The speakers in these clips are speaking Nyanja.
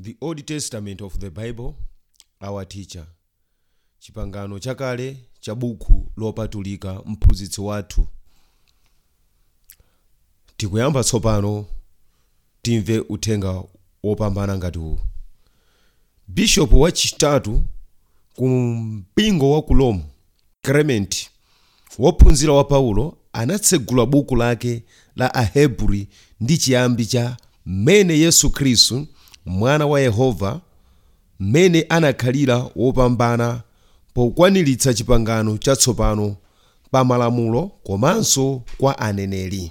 The Old Testament of the Bible, our teacher. Chipangano chakale cha buku lopatulika mphunzitsi wathu. Tikuyamba tsopano timve uthenga wopambana ngati uwu. Bishop wachitatu ku mpingo wa ku Rome, Clement, wophunzira wa Paulo anatsegula buku lake la Ahebri ndi chiyambi cha mmene Yesu Khristu mwana wa Yehova mmene anakhalira wopambana pokwaniritsa chipangano chatsopano pa malamulo komanso kwa aneneri.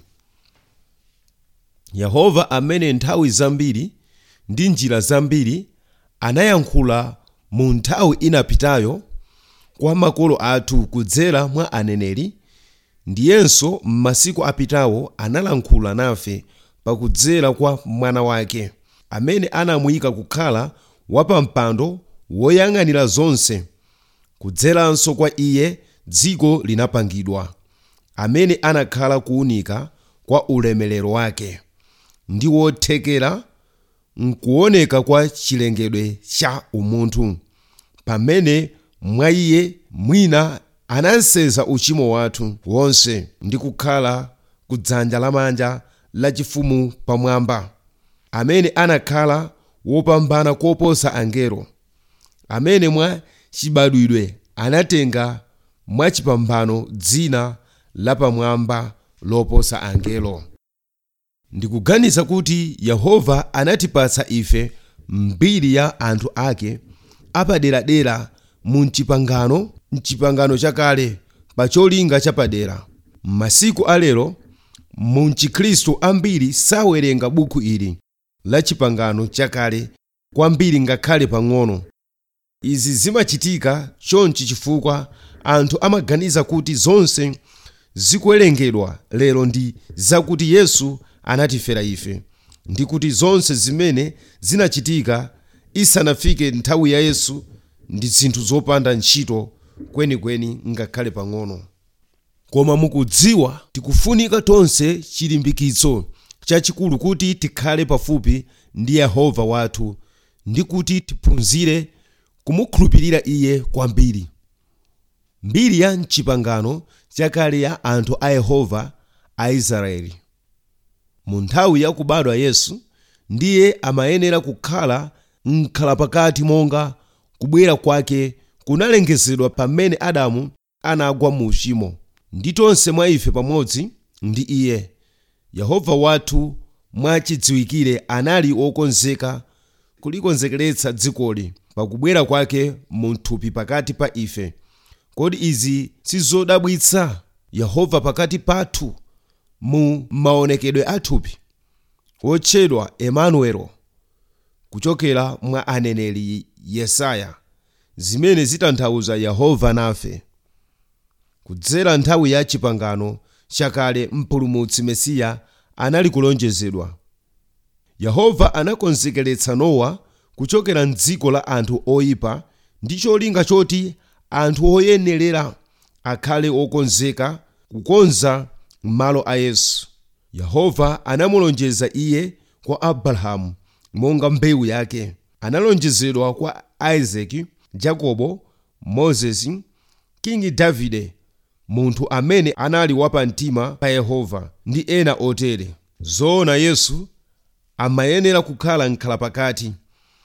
Yehova amene nthawi zambiri ndi njira zambiri anayankhula mu nthawi inapitayo kwa makolo athu kudzera mwa aneneri ndiyenso m'masiku apitawo analankhula nafe pakudzera kwa mwana wake amene anamuyika kukhala wapampando woyang'anira zonse kudzeranso kwa iye dziko linapangidwa amene anakhala kuwunika kwa ulemerero wake ndi wothekera mkuoneka kwa chilengedwe cha umunthu pamene mwa iye mwina anasenza uchimo wathu wonse ndi kukhala kudzanja lamanja lachifumu pamwamba amene anakhala wopambana koposa angelo amene mwa chibadwidwe anatenga mwachipambano dzina lapamwamba loposa angelo ndikuganiza kuti yehova anatipatsa ife mbiri ya anthu ake apaderadera mu mchipangano mchipangano chakale pa cholinga chapadera m'masiku alero mu mchikhristu ambiri sawerenga buku ili la chipangano chakale kwambiri ngakhale pang'ono izi zimachitika chonchi chifukwa anthu amaganiza kuti zonse zikuwerengedwa lero ndi zakuti yesu anatifera ife ndi kuti zonse zimene zinachitika isanafike nthawi ya yesu ndi zinthu zopanda ntchito kwenikweni ngakhale pang'ono koma mukudziwa tikufunika tonse chilimbikitso chachikulu kuti tikhale pafupi ndi yehova wathu ndi kuti tiphunzire kumukhulupirira iye kwambiri mbiri ya mchipangano chakale ya anthu a yehova a israeli mu nthawi ya kubadwa yesu ndiye amayenera kukhala mkhalapakati monga kubwera kwake kunalengezedwa pamene adamu anagwa mu uchimo ndi tonse mwa ife pamodzi ndi iye yehova wathu mwachidziwikire anali wokonzeka kulikonzekeretsa dzikoli pakubwera kwake mu thupi pakati pa ife kodi izi sizodabwitsa yehova pakati pathu mu maonekedwe athupi wotchedwa emanuelo kuchokera mwa aneneri yesaya zimene zitanthauza yehova nafe kudzera nthawi ya chipangano chakale mpulumutsi mesiya anali kulonjezedwa yehova anakonzekeretsa nowa kuchokera mdziko la anthu oyipa ndi cholinga choti anthu oyenerera akhale okonzeka kukonza malo a yesu yehova anamulonjeza iye kwa abrahamu monga mbewu yake analonjezedwa kwa isaki jakobo mozesi kingi davide munthu amene anali wapamtima pa yehova ndi ena otere zoona yesu amayenera kukhala mkhalapakati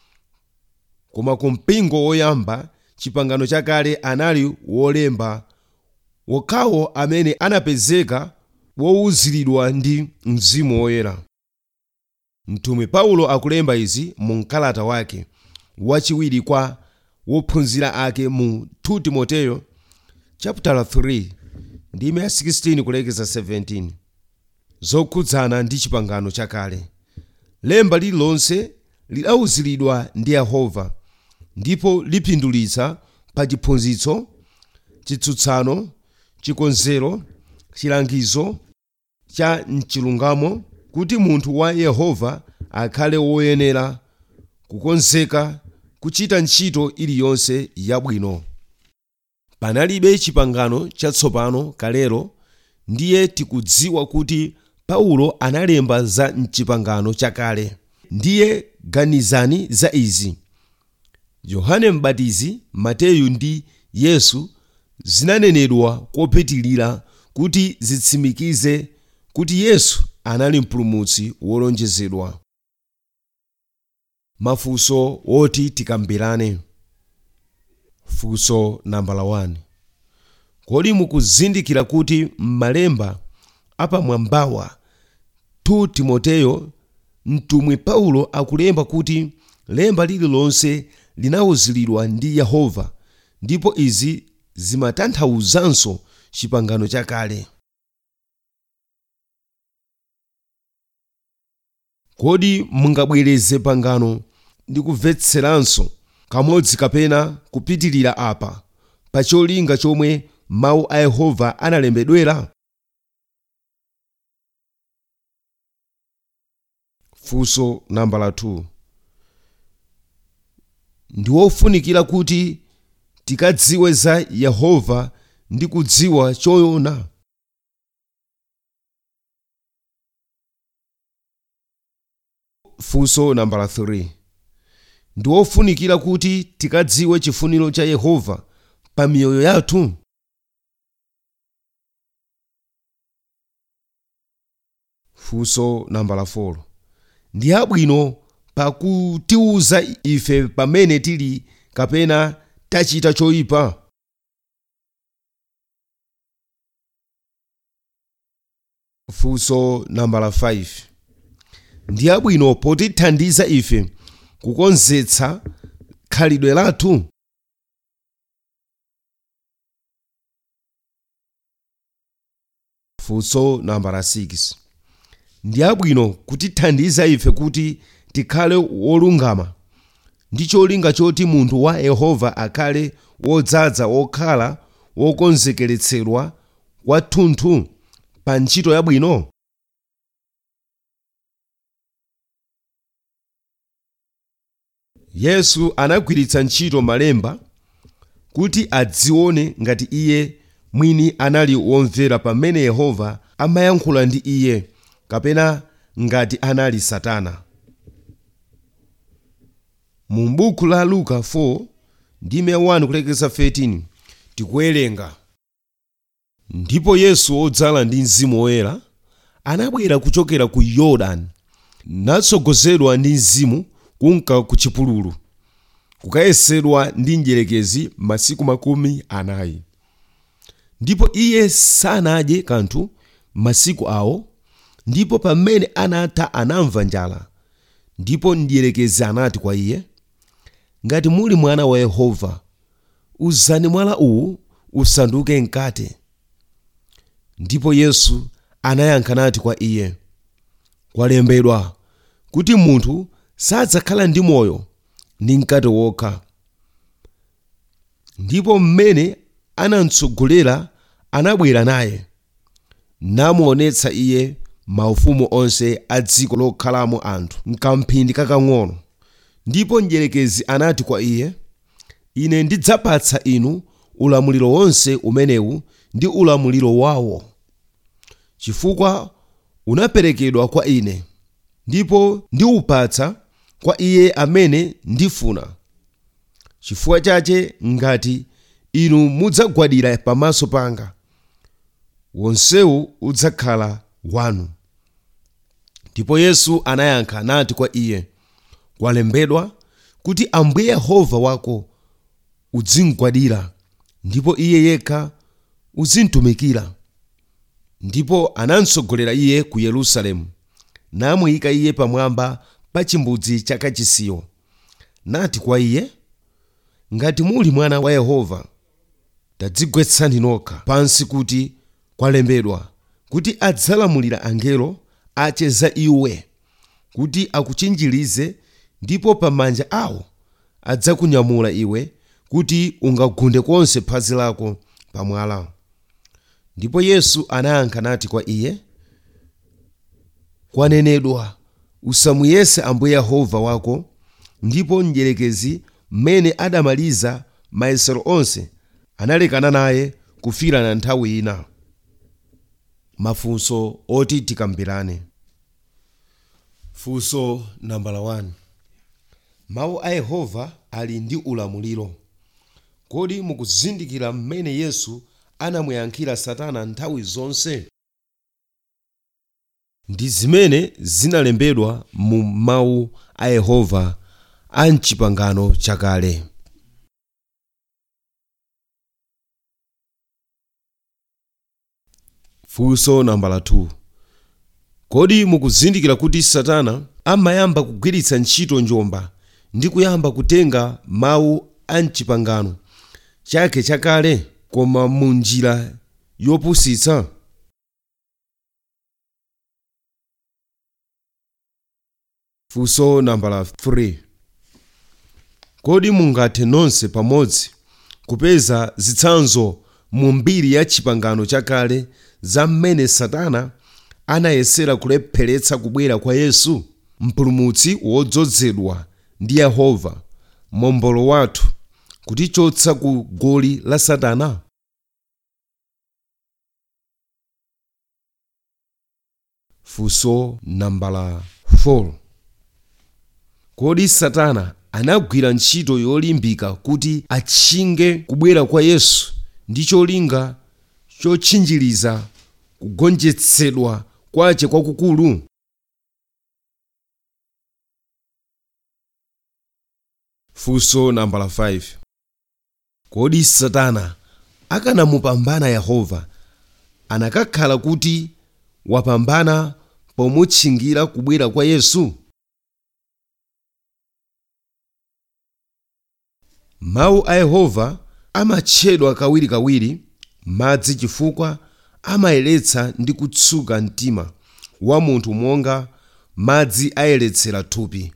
koma ku mpingo woyamba chipangano chakale anali wolemba wokhawo amene anapezeka wowuziridwa ndi mzimu woyera mtumwi paulo akulemba izi mu mkalata wake wachiwiri kwa wophunzira ake mu 2 timoteyo chapter 3 ndime ya 16 kulekeza 17 zokhudzana ndi chipangano chakale lemba lililonse lidawuziridwa ndi yehova ndipo lipindulitsa pa chiphunzitso chitsutsano chikonzero chilangizo cha mchilungamo kuti munthu wa yehova akhale woyenera kukonzeka kuchita ntchito iliyonse yabwino panalibe chipangano chatsopano kalero ndiye tikudziwa kuti paulo analemba za mchipangano chakale ndiye ganizani za izi yohane mbatizi mateyu ndi yesu zinanenedwa kopitilira kuti zitsimikize kuti yesu anali mpulumutsi wolonjezedwa mafunso woti tikambirane funso nambala 1 kodi mukuzindikira kuti m'malemba apamwambawa 2 timoteyo mtumwi paulo akulemba kuti lemba lililonse linawuziridwa ndi yehova ndipo izi zimatanthauzanso chipangano chakale kodi mungabwereze pangano ndi kumvetseranso kamodzi kapena kupitilira apa pa cholinga chomwe mawu a yehova analembedwera funso nambala 2 ndi wofunikira kuti tikadziwe za yehova ndi kudziwa choona funso nambala 3 ndi wofunikira kuti tikadziwe chifuniro cha yehova pa miyoyo yathu funso nambala 4 ndi abwino pakutiuza ife pamene tili kapena tachita choyipa funso nambala 5 ndi abwino potithandiza ife kukonzetsa khalidwe lathu funso nambala 6 ndi abwino kutithandiza ife kuti tikhale wolungama ndi cholinga choti munthu wa yehova akhale wodzaza wokhala wokonzekeretsedwa kwathunthu pa ntchito yabwino yesu anagwiritsa ntchito malemba kuti adzione ngati iye mwini anali womvera pamene yehova amayankhula ndi iye kapena ngati anali satana mu buku la luka 4 ndime 1 kulekeza 13 tikuwerenga ndipo yesu wodzala ndi mzimu woyera anabwera kuchokera ku yorodani natsogozedwa ndi mzimu kunka ku chipululu kukayesedwa ndi njerekezi masiku makumi anayi ndipo iye sanadye kanthu masiku awo ndipo pamene anatha anamva njala ndipo mdierekezi anati kwa iye ngati muli mwana wa yehova uzani mwala uwu usanduke mkate ndipo yesu anayankha nati kwa iye kwalembedwa kuti munthu sadzakhala ndi moyo ndi mkate wokha ndipo mmene anamtsogolera anabwera naye namuonetsa iye maufumu onse a dziko lokhalamo anthu mkamphindi kakang'ono ndipo mdierekezi anati kwa iye ine ndidzapatsa inu ulamuliro wonse umenewu ndi ulamuliro wawo chifukwa unaperekedwa kwa ine ndipo ndiwupatsa kwa iye amene ndifuna chifukwa chache ngati inu mudzagwadira pamaso panga wonsewu udzakhala wanu ndipo yesu anayankha nati kwa iye kwalembedwa kuti ambuye yehova wako uzimgwadira ndipo iye yekha uzimtumikira ndipo anamtsogolera iye ku yerusalemu namuyika iye pamwamba pa chimbudzi chakachisiyo nati kwa iye ngati muli mwana wa yehova tadzigwetsani nokha pansi kuti kwalembedwa kuti adzalamulira angelo ache za iwe kuti akuchinjirize ndipo pamanja awo adzakunyamula iwe kuti ungagunde konse phazi lako pamwala ndipo yesu anayankha nati kwa iye kwanenedwa usamuyese ambuye yehova wako ndipo mdierekezi mmene adamaliza mayesero onse analekana naye kufira na nthawi ina mafunso oti tikambirane funso nambala 1 mawu a yehova ali ndi ulamuliro kodi mukuzindikira mmene yesu anamuyankhira satana nthawi zonse ndi zimene zinalembedwa mu mawu a yehova a mchipangano chakale funso nambala 2 kodi mukuzindikira kuti satana amayamba kugwiritsa ntchito njomba ndi kuyamba kutenga mawu a mchipangano chake chakale koma mu njira yopusitsa funso nambala 3 kodi mungathe nonse pamodzi kupeza zitsanzo mu mbiri ya chipangano chakale za mmene satana anayesera kulepheretsa kubwera kwa yesu mpulumutsi wodzozedwa ndi yehova mombolo wathu kutichotsa ku goli la satana funso nambala 4 kodi satana anagwira ntchito yolimbika kuti atchinge kubwera kwa yesu ndi cholinga chotchinjiriza kugonjetsedwa kwace kwakukulu funso nambala 5 kodi satana akanamupambana yehova anakakhala kuti wapambana pomutchingira kubwera kwa yesu mawu a yehova amatchedwa kawirikawiri madzi chifukwa amayeretsa ndi kutsuka mtima wa munthu monga madzi ayeretsera thupi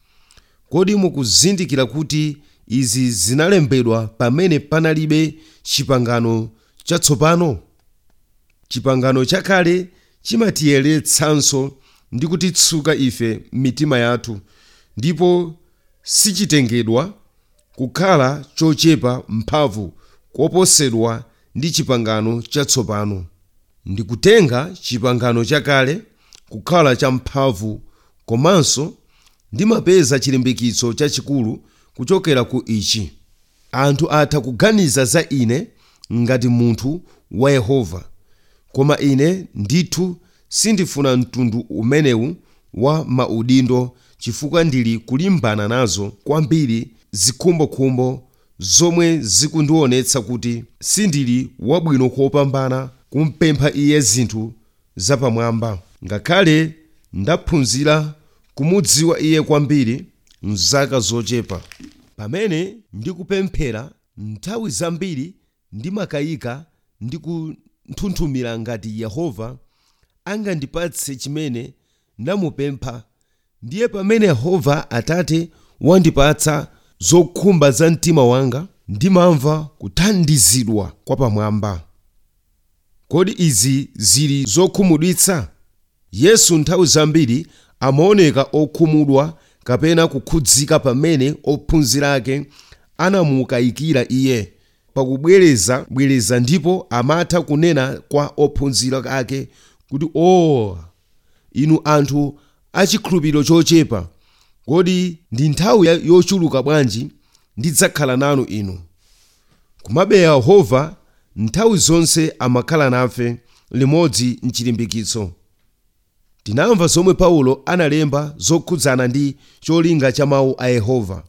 kodi mukuzindikira kuti izi zinalembedwa pamene panalibe chipangano chatsopano chipangano chakale chimatiyeretsanso ndi kutitsuka ife mitima yathu ndipo sichitengedwa kukhala chochepa mphamvu koposedwa ndi chipangano chatsopano ndikutenga chipangano chakale kukhala champhamvu komanso ndimapeza chilimbikitso chachikulu kuchokera ku ichi anthu atha kuganiza za ine ngati munthu wa yehova koma ine ndithu sindifuna mtundu umenewu wa maudindo chifukwa ndili kulimbana nazo kwambiri zikhumbokhumbo zomwe zikundionetsa kuti sindili wabwino kopambana kumpempha iye zinthu zapamwamba ngakhale ndaphunzira kumudziwa iye kwambiri mzaka zochepa pamene ndikupemphera nthawi zambiri ndimakayika ndi kunthunthumira ngati yehova angandipatse chimene ndamupempha ndiye pamene yehova atate wandipatsa zokhumba za mtima wanga ndimamva kuthandizidwa kwa pamwamba kodi izi zili zokhumudwitsa yesu nthawi zambiri amaoneka okhumudwa kapena kukhudzika pamene ophunzira ake anamukayikira iye pakubwerezabwereza ndipo amatha kunena kwa ophunzira ake kuti o inu anthu achikhulupiriro chochepa kodi ndi nthawi yochuluka bwanji ndidzakhala nanu inu komabe yehova nthawi zonse amakhala nafe limodzi mchilimbikitso tinamva zomwe paulo analemba zokhudzana ndi cholinga cha mawu a yehova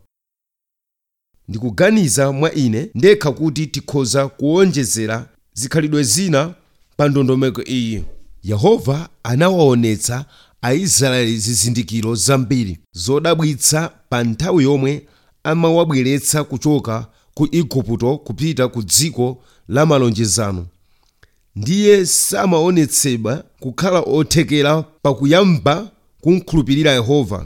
ndikuganiza mwa ine ndekha kuti tikhoza kuwonjezera zikhalidwe zina pa ndondomeko iyi yehova anawaonetsa aisraeli zizindikiro zambiri zodabwitsa pa nthawi yomwe amawabweretsa kuchoka ku igupto kupita ku dziko la malonjezano ndiye samaonetsedwa kukhala othekera pakuyamba kumkhulupirira yehova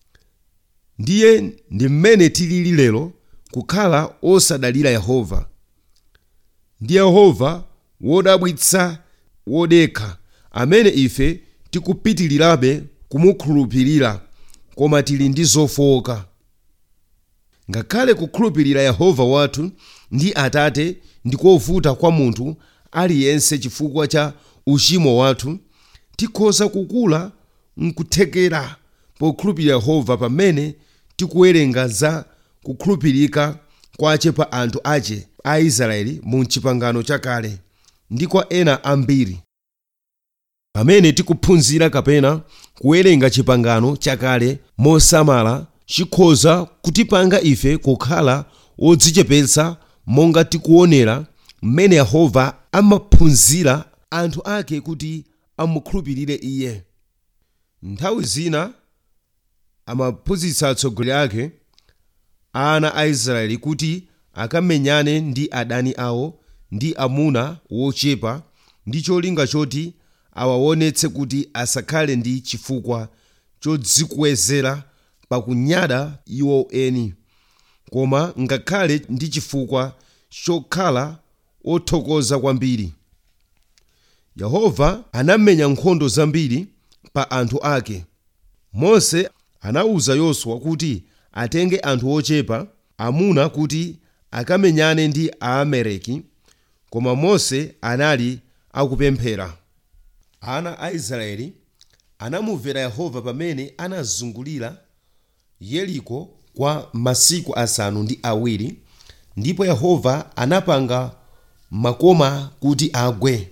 ndiye ndi mmene tilili lero kukhala osadalira yehova ndi yehova wodabwitsa wodekha amene ife tikupitirirabe kumukhulupirira koma tili ndi zofowoka ngakhale kukhulupirira yehova wathu ndi atate ndikovuta kwa munthu aliyense chifukwa cha uchimo wathu tikhoza kukula mkuthekera pokhulupirira yehova pamene tikuwerenga za kukhulupirika kwace pa anthu ace a israeli mu chipangano chakale ndi kwa ena ambiri pamene tikuphunzira kapena kuwerenga chipangano chakale mosamala chikhoza kutipanga ife kukhala odzichepetsa monga tikuonera mmene yehova amaphunzira anthu ake kuti amukhulupirire iye nthawi zina amaphunzitsa atsogoleri ake ana a israeli kuti akamenyane ndi adani awo ndi amuna wochepa ndi cholinga choti awaonetse kuti asakhale ndi chifukwa chodzikwezera pakunyada iwo eni koma ngakhale ndi chifukwa chokhala othokoza kwambiri yehova anamenya nkhondo zambiri pa anthu ake mose anawuza yoswa kuti atenge anthu ochepa amuna kuti akamenyane ndi aamaleki koma mose anali akupemphera ana a israeli anamumvera yehova pamene anazungulira yeriko kwa masiku asanu ndi awiri ndipo yehova anapanga makoma kuti agwe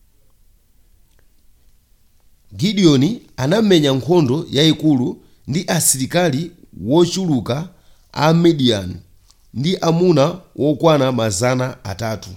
gideoni anamenya nkhondo yayikulu ndi asilikali wochuluka a midiyani ndi amuna wokwana mazana atatu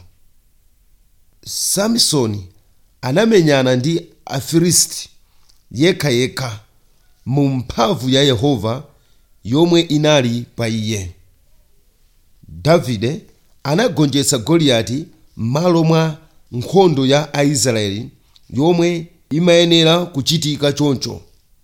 samsoni anamenyana ndi afilisti yekhayekha mu mphamvu ya yehova yomwe inali pa iye davide anagonjetsa goliyati m'malo mwa nkhondo ya aisraeli yomwe imayenera kuchitika choncho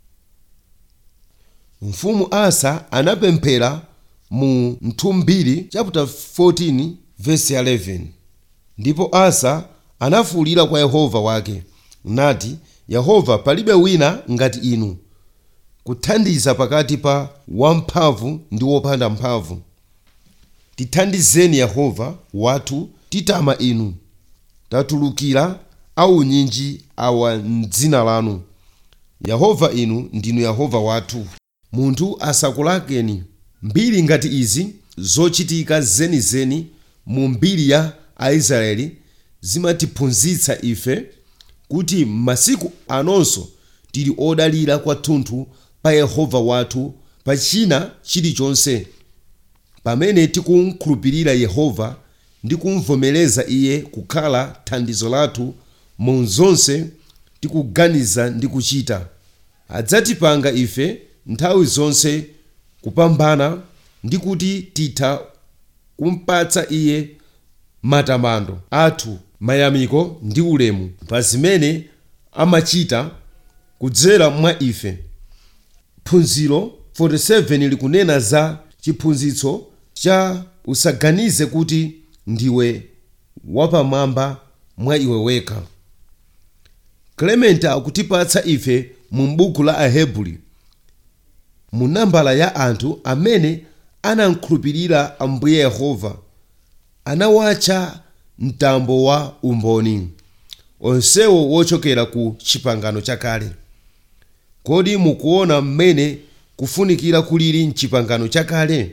mfumu asa anapemphera mu mthumbiri chapter 14 verse 11 ndipo asa anafuwulira kwa yehova wake nati yehova palibe wina ngati inu kuthandiza pakati pa wamphamvu ndi wopanda mphamvu tithandizeni yehova wathu titama inu tatulukira aunyinji awa mdzina lanu yehova inu ndinu yehova wathu munthu asakulakeni mbiri ngati izi zochitika zenizeni mu mbiri ya aisraeli zimatiphunzitsa ife kuti m'masiku anonso tili odalira kwathunthu pa yehova wathu pa china chilichonse pamene tikumkhulupirira yehova ndi kumvomereza iye kukhala thandizo lathu mu zonse tikuganiza ndi kuchita adzatipanga ife nthawi zonse kupambana ndi kuti titha kumpatsa iye matamando athu mayamiko ndi ulemu pa zimene amachita kudzera mwa ife phunziro 47 likunena za chiphunzitso cha usaganize kuti ndiwe wapamwamba mwa iwe wekha clement akutipatsa ife mu buku la ahebri mu nambala ya anthu amene anamkhulupirira ambuye yehova anawatcha mtambo wa umboni onsewo wochokera ku chipangano chakale kodi mukuona mmene kufunikira kulili mchipangano chakale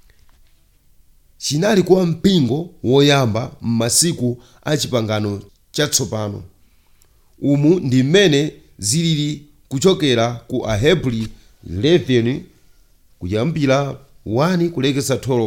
chinali kwa mpingo woyamba m'masiku a chipangano chatsopano umu ndi mmene zilili kuchokera ku ahebri 11 kuyambira 1 kulekeza 12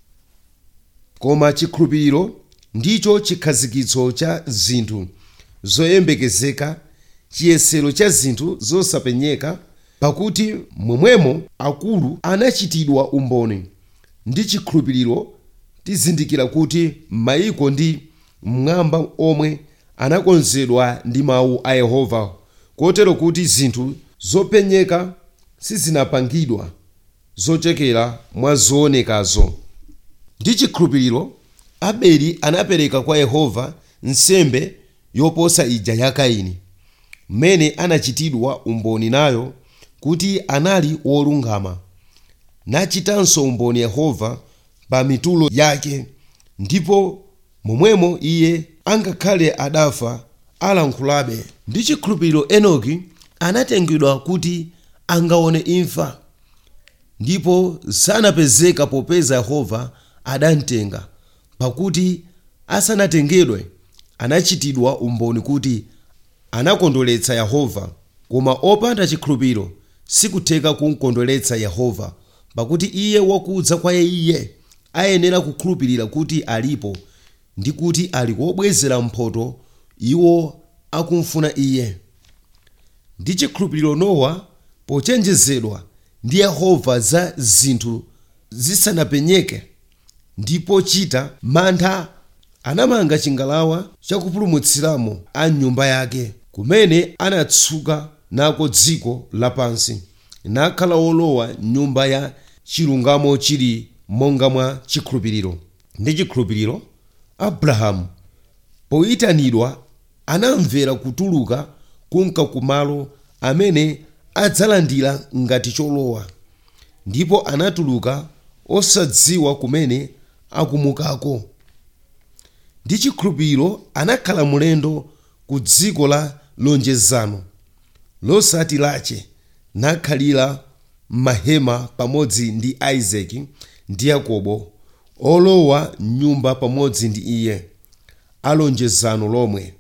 koma chikhulupiriro ndicho chikhazikitso cha zinthu zoyembekezeka chiyesero cha zinthu zosapenyeka pakuti momwemo akulu anachitidwa umboni ndi chikhulupiriro tizindikira kuti mayiko ndi mmwamba omwe anakonzedwa ndi mawu a yehova kotero kuti zinthu zopenyeka sizinapangidwa zochokera mwa zoonekazo ndi chikhulupiriro abeli anapereka kwa yehova nsembe yoposa ija ya kaini mmene anachitidwa umboni nayo kuti anali wolungama nachitanso umboni yehova pa mitulo yake ndipo momwemo iye angakhale adafa alankhulabe ndi chikhulupiriro enoki anatengedwa kuti angaone imfa ndipo sanapezeka popeza yehova adamtenga pakuti asanatengedwe anachitidwa umboni kuti anakondweretsa yehova koma opanda chikhulupiriro sikutheka kumkondweretsa yehova pakuti iye wakudza kwa iye ayenera kukhulupirira kuti alipo ndi kuti ali kobwezera mphotho iwo akumfuna iye ndi chikhulupiriro nowa pochenjezedwa ndi yehova za zinthu zisanapenyeke ndipo chita mantha anamanga chingalawa chakupulumutsiramo a nyumba yake kumene anatsuka nako dziko lapansi nakhala wolowa nyumba ya chilungamo chili monga mwa chikhulupiriro ndi chikhulupiriro abrahamu poyitanidwa anamvera kutuluka kunka kumalo amene adzalandira ngati cholowa ndipo anatuluka osadziwa kumene akumukako ndi chikhulupiriro anakhala mulendo ku dziko la lonjezano losati lache nakhalira m'mahema pamodzi ndi isaki ndi yakobo olowa nyumba pamodzi ndi iye alonjezano lomwe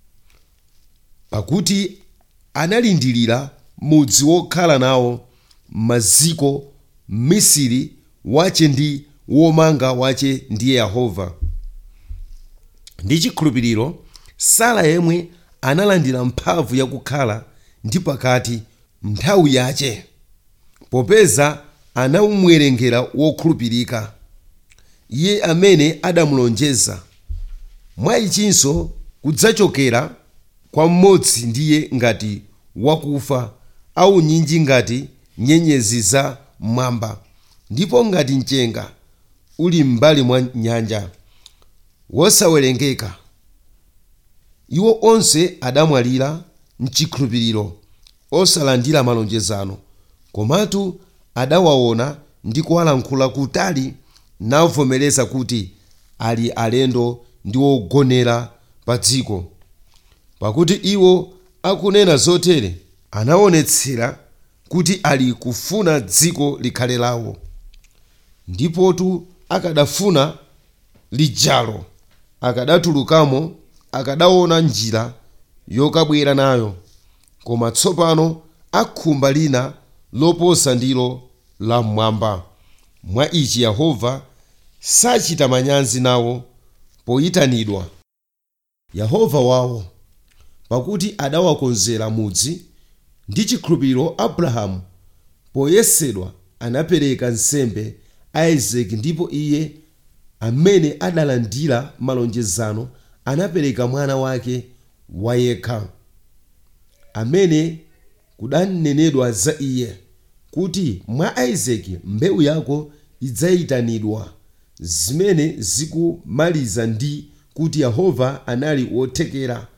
pakuti analindirira mudzi wokhala nawo maziko misiri wache ndi womanga wache ndiye yehova ndi chikhulupiriro sara yemwe analandira mphamvu yakukhala ndi pakati nthawi yache popeza anamwerengera wokhulupirika iye amene adamulonjeza mwa ichinso kudzachokera kwa mmodzi ndiye ngati wakufa au nyinji ngati nyenyezi za mwamba ndipo ngati mchenga uli m'mbali mwa nyanja wosawerengeka iwo onse adamwalira mchikhulupiriro osalandira malonjezano komatu adawaona ndi kuwalankhula kutali navomereza kuti ali alendo ndi wogonera pa dziko pakuti iwo akunena zotere anaonetsera kuti ali kufuna dziko likhale lawo ndipotu akadafuna lijalo akadatulukamo akadaona njira yokabwera nayo koma tsopano akhumba lina loposa ndilo lam'mwamba mwa ichi yehova sachita manyazi nawo poyitanidwa yehova wawo pakuti adawakonzera mudzi ndi chikhulupiriro abrahamu poyesedwa anapereka nsembe isaki ndipo iye amene adalandira malonjezano anapereka mwana wake wayekha amene kudanenedwa za iye kuti mwa isaki mbewu yako idzayitanidwa zimene zikumaliza ndi kuti yehova anali wothekera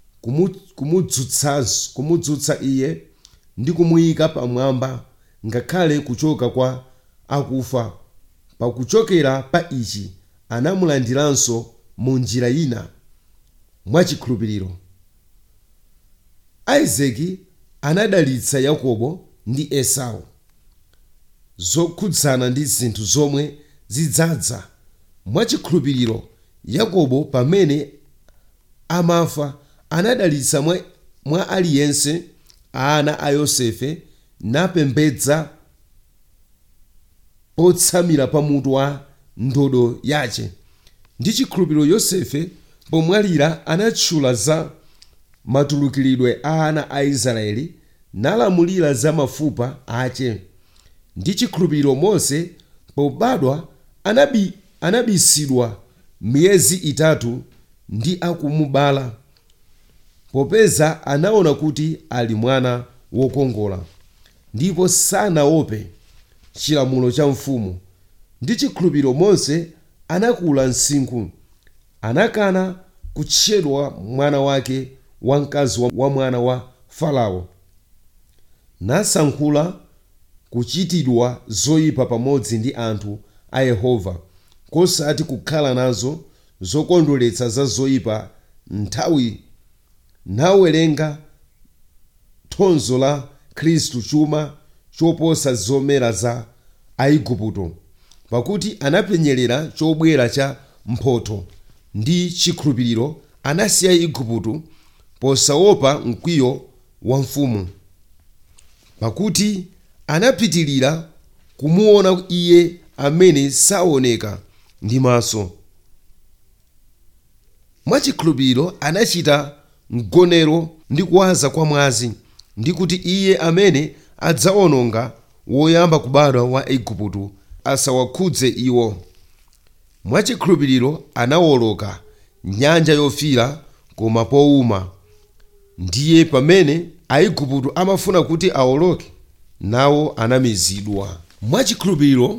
kumudzutsa kumudzutsa iye ndi kumuyika pamwamba ngakhale kuchoka kwa akufa pakuchokera pa ichi anamulandiranso mu njira ina mwachikhulupiriro isaki anadalitsa yakobo ndi esau zokhudzana ndi zinthu zomwe zidzadza mwachikhulupiriro yakobo pamene amafa anadalitsa mwa, mwa aliyense ana a yosefe napembedza potsamira pamutu wa ndodo yache ndi chikhulupiriro yosefe pomwalira anatchula za matulukiridwe a ana a israeli nalamulira za mafupa ache ndi chikhulupiriro mose pobadwa anabi, anabisidwa miyezi itatu ndi akumubala popeza anaona kuti ali mwana wokongola ndipo sanaope chilamulo cha mfumu ndi chikhulupiriro mose anakula msinkhu anakana kutchedwa mwana wake wamkazi wa mwana wa farao nasankhula kuchitidwa zoyipa pamodzi ndi anthu a yehova kosati kukhala nazo zokondweretsa za zoyipa nthawi nawerenga thonzo la khristu chuma choposa zomera za aigupto pakuti anapenyerera chobwera cha mphotho ndi chikhulupiriro anasiya igupto posaopa mkwiyo wa mfumu pakuti anapitilira kumuona iye amene saoneka ndi maso mwachikhulupiriro anachita mgonero ndi kuwaza kwa mwazi ndi kuti iye amene adzawononga woyamba kubadwa wa igupto asawakhudze iwo mwachikhulupiriro anawoloka nyanja yofiira koma powuma ndiye pamene aigupto amafuna kuti awoloke nawo anamizidwa mwachikhulupiriro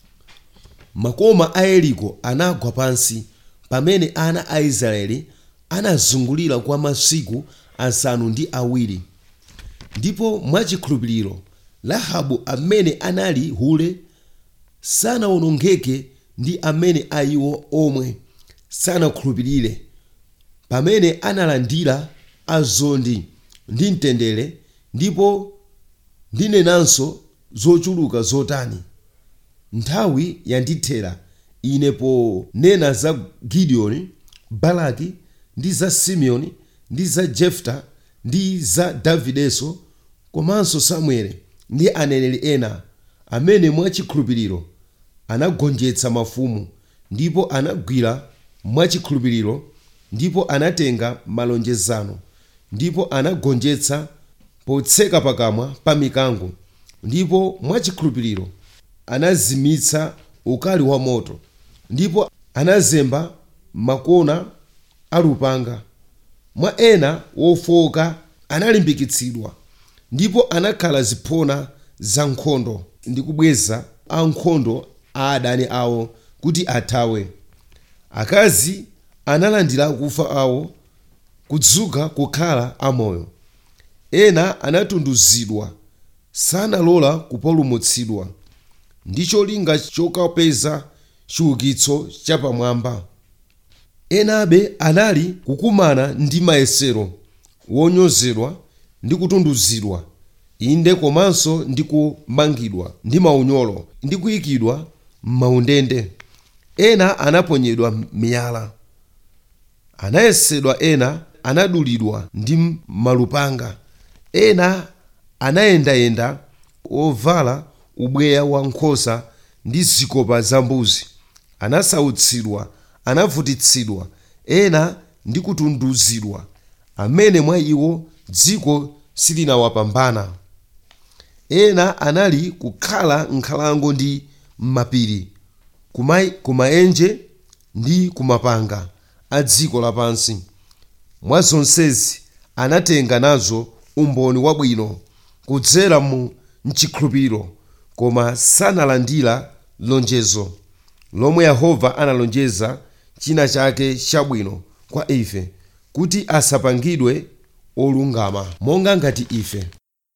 makoma a yeriko anagwa pansi pamene ana a israeli anazungulira kwa masiku asanu ndi awiri ndipo mwachikhulupiriro rahabu amene anali hule sanawonongeke ndi amene ayiwo omwe sanakhulupirire pamene analandira azondi ndi mtendere ndipo ndinenanso zochuluka zotani nthawi yandithera ine ponena za gideoni baraki ndi za simeoni ndi za jefta ndi za davidenso komanso samueli ndi aneneri ena amene mwachikhulupiriro anagonjetsa mafumu ndipo anagwira mwachikhulupiriro ndipo anatenga malonjezano ndipo anagonjetsa potseka pakamwa pa mikango ndipo mwachikhulupiriro anazimitsa ukali wa moto ndipo anazemba makona a lupanga mwa ena wofowoka analimbikitsidwa ndipo anakhala ziphona za nkhondo ndi kubweza ankhondo a adani awo kuti athawe akazi analandira akufa awo kudzuka kukhala amoyo ena anatunduzidwa sanalola kupulumutsidwa ndi cholinga chokapeza chiukitso chapamwamba enabe anali kukumana ndi mayesero wonyozedwa ndi kutunduzidwa inde komanso ndi kumangidwa ndi maunyolo ndi kuyikidwa m'maundende ena anaponyedwa miyala anayesedwa ena anadulidwa ndi malupanga ena anayendayenda ovala ubweya wa nkhosa ndi zikopa za mbuzi anasautsidwa anavutitsidwa ena ndi kutunduzidwa amene mwa iwo dziko silinawapambana ena anali kukhala nkhalango ndi m'mapiri kumai- kumaenje ndi kumapanga a dziko lapansi mwa zonsezi anatenga nazo umboni wabwino kudzera mu mchikhulupiriro koma sanalandira lonjezo lomwe yehova analonjeza china chake chabwino kwa ife kuti asapangidwe olungama monga ngati ife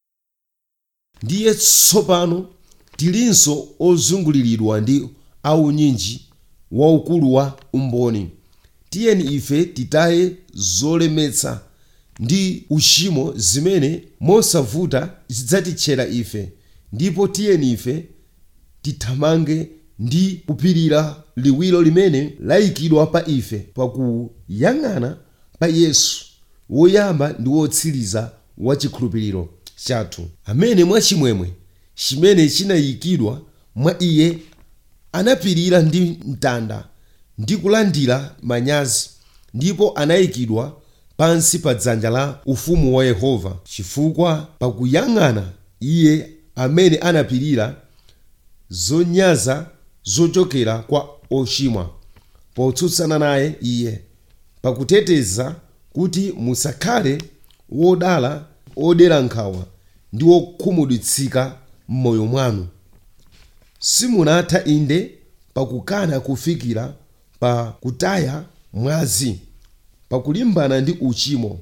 ndiye tsopano tilinso ozunguliridwa ndi aunyinji waukulu wa umboni tiyeni ife titaye zolemetsa ndi uchimo zimene mosavuta zidzatitchera ife ndipo tiyeni ife tithamange ndi kupirira liwiro limene layikidwa pa ife pakuyang'ana pa yesu woyamba ndi wotsiriza wa chikhulupiriro chathu amene mwachimwemwe chimene chinayikidwa mwa iye anapirira ndi mtanda ndi kulandira manyazi ndipo anayikidwa pansi pa dzanja la ufumu wa yehova chifukwa pakuyang'ana iye amene anapirira zonyaza zochokera kwa ochimwa potsutsana naye iye pakuteteza kuti musakhale wodala odera nkhawa ndi wokhumudwitsika m'moyo mwanu simunatha inde pakukana kufikira pa kutaya mwazi pakulimbana ndi uchimo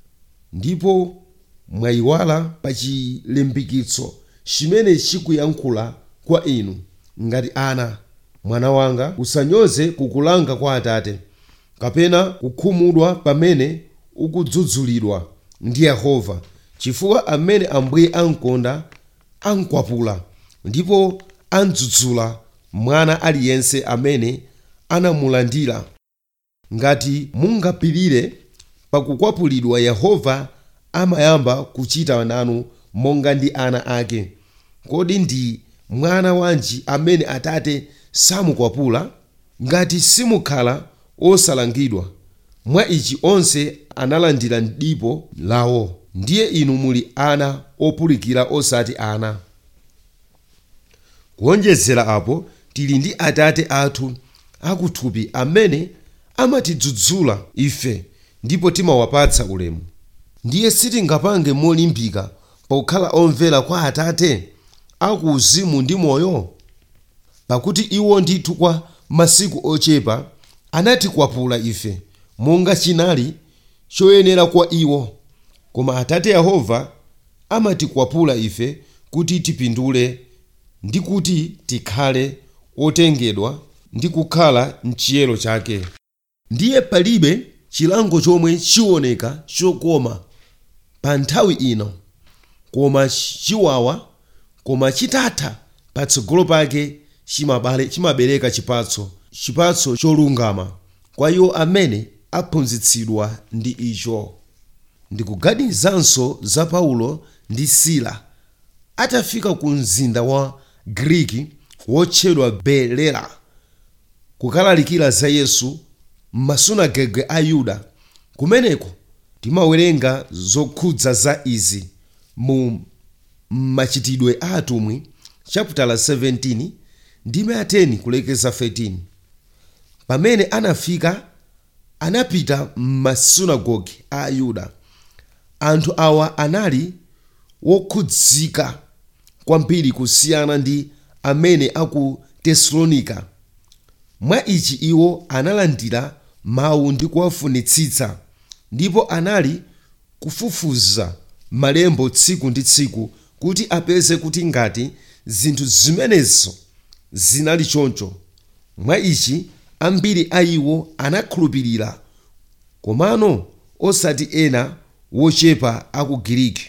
ndipo mwayiwala pa chilimbikitso chimene chikuyankhula kwa inu ngati ana mwana wanga usanyoze kukulanga kwa atate kapena kukhumudwa pamene ukudzudzulidwa ndi yehova chifukwa amene ambuye ankonda ankwapula ndipo adzudzula mwana aliyense amene anamulandira ngati mungapirire pakukwapulidwa yehova amayamba kuchita nanu monga ndi ana ake kodi ndi mwana wanji amene atate samukwapula ngati simukhala osalangidwa mwa ichi onse analandira dipo lawo ndiye inu muli ana opulikira osati ana kuonjezera apo tili ndi atate athu akuthupi amene amatidzudzula ife ndipo timawapatsa ulemu ndiye sitingapange molimbika pokhala omvera kwa atate akuuzimu ndi moyo pakuti iwo ndithu kwa masiku ochepa anatikwapula ife monga chinali choyenera kwa iwo koma atate yehova amatikwapula ife kuti tipindule ndi kuti tikhale otengedwa ndi kukhala mchiyero chake ndiye palibe chilango chomwe chioneka chokoma pa nthawi ino koma chiwawa koma chitatha patsogolo pake chimabale- chimabereka chipatso chipatso cholungama kwa iwo amene aphunzitsidwa ndi icho ndikuganizanso za paulo ndi sila atafika ku mzinda wa griki wotchedwa belera kukalalikira za yesu m'masunagege a yuda kumeneko timawerenga zokhudza za izi mu machitidwe a atumwi chapter 17 ndime 10 kulekeza 13 pamene anafika anapita m'masunagoge a ayuda anthu awa anali wokhudzika kwambiri kusiyana ndi amene aku tesalonika mwa ichi iwo analandira mawu ndi kuwafunitsitsa ndipo anali kufufuza malembo tsiku ndi tsiku kuti apeze kuti ngati zinthu zimenezo zinali choncho mwa ichi ambiri a iwo anakhulupirira komano osati ena wochepa aku giriki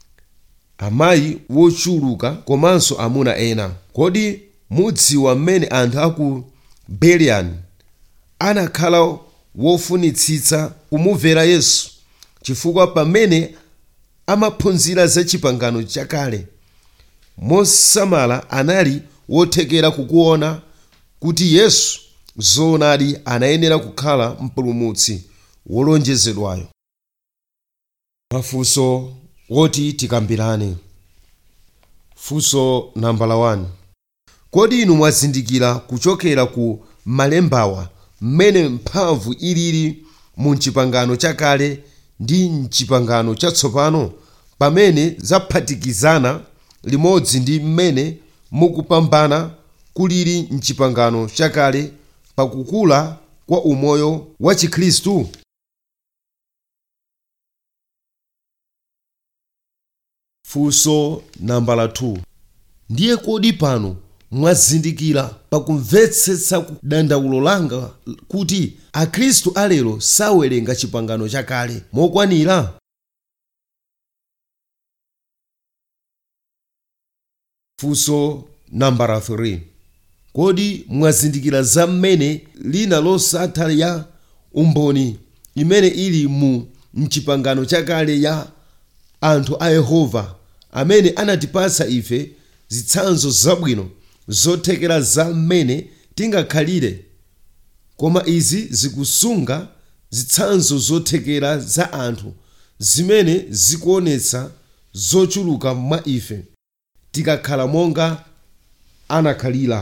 amayi wochuluka komanso amuna ena kodi mudziwa mmene anthu aku beliyani anakhala wofunitsitsa kumumvera yesu chifukwa pamene amaphunzira za chipangano chakale mosamala anali wothekera kukuona kuti yesu zoonadi anayenera kukhala mpulumutsi wolonjezedwayo mafunso woti tikambirane funso nambala 1 kodi inu mwazindikira kuchokera ku malembawa mmene mphamvu ilili mu mchipangano chakale ndi mchipangano chatsopano pamene zaphatikizana limodzi ndi mmene mukupambana kulili mchipangano chakale pakukula kwa umoyo wa chikhristu funso nambala 2 ndiye kodi pano mwazindikira pakumvetsetsa dandaulo langa kuti akhristu alero sawerenga chipangano chakale mokwanira funso nambala 3 kodi mwazindikira za mmene lina losatha ya umboni imene ili mu mchipangano chakale ya anthu a yehova amene anatipatsa ife zitsanzo zabwino zothekera za mmene tingakhalire koma izi zikusunga zitsanzo zothekera za anthu zimene zikuonetsa zochuluka mwa ife tikakhala monga anakhalira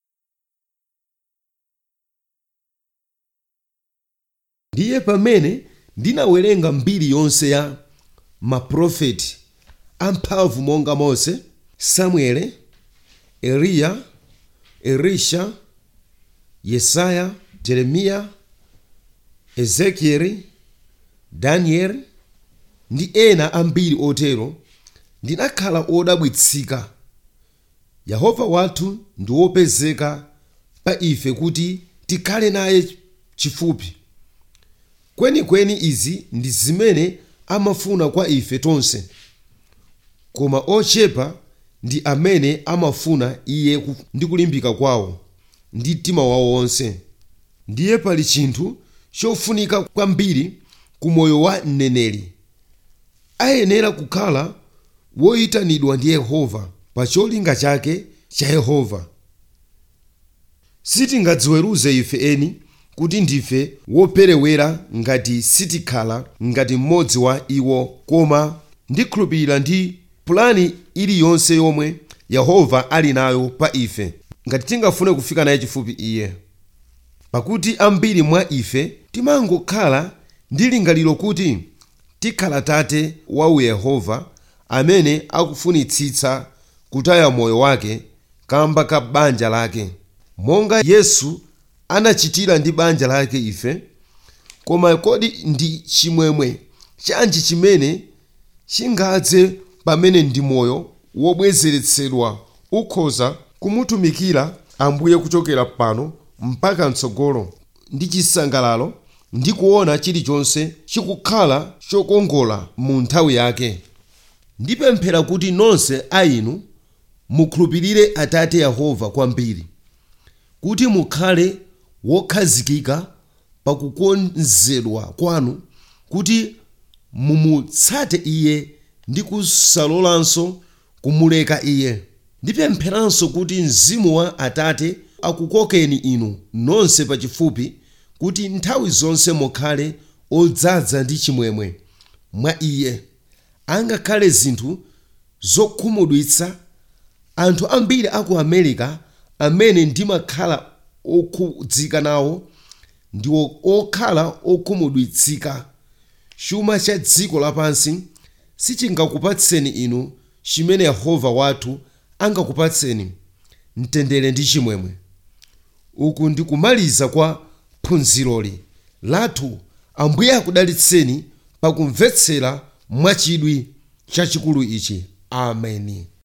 ndiye pamene ndinawerenga mbiri yonse ya maprofeti amphamvu monga mose samuele eliya elisha yesaya jeremiya ezekieli danieli ndi ena ambiri otero ndinakhala odabwitsika yehova wathu ndi wopezeka pa ife kuti tikhale naye chifupi kwenikweni izi ndi zimene amafuna kwa ife tonse koma ochepa ndi amene amafuna iye ku- ndi kulimbika kwawo ndi mtima wawo wonse ndiye pali chinthu chofunika kwambiri ku moyo wa mneneri ayenera kukhala woyitanidwa ndi yehova pa cholinga chake cha yehova sitingadziweruze ife eni kuti ndife woperewera ngati sitikhala ngati mmodzi wa iwo koma ndikhulupirira ndi pulani iliyonse yomwe yehova ali nayo pa ife ngati tingafune kufika naye chifupi iye pakuti ambiri mwa ife timangokhala ndi lingaliro kuti tikhala tate wa yehova amene akufunitsitsa kutaya moyo wake kamba ka banja lake monga yesu anachitira ndi banja lake ife koma kodi ndi chimwemwe chanji chimene chingadze pamene ndi moyo wobwezeretsedwa ukhoza kumutumikira ambuye kuchokera pano mpaka mtsogolo ndi chisangalalo ndi kuona chilichonse chikukhala chokongola mu nthawi yake ndipemphera kuti nonse a inu mukhulupirire atate yehova kwambiri kuti mukhale wokhazikika pakukonzedwa kwanu kuti mumutsate iye ndi kusalolanso kumuleka iye ndipempheranso kuti mzimu wa atate akukokeni inu nonse pachifupi kuti nthawi zonse mukhale odzaza ndi chimwemwe mwa iye angakhale zinthu zokhumudwitsa anthu ambiri aku america amene ndimakhala okhudzika nawo ndi okhala okhumudwitsika chuma cha dziko lapansi sichingakupatseni inu chimene yehova wathu angakupatseni mtendere ndi chimwemwe uku ndikumaliza kwa phunziroli lathu ambuye akudalitseni pakumvetsera mwachidwi chachikulu ichi ameni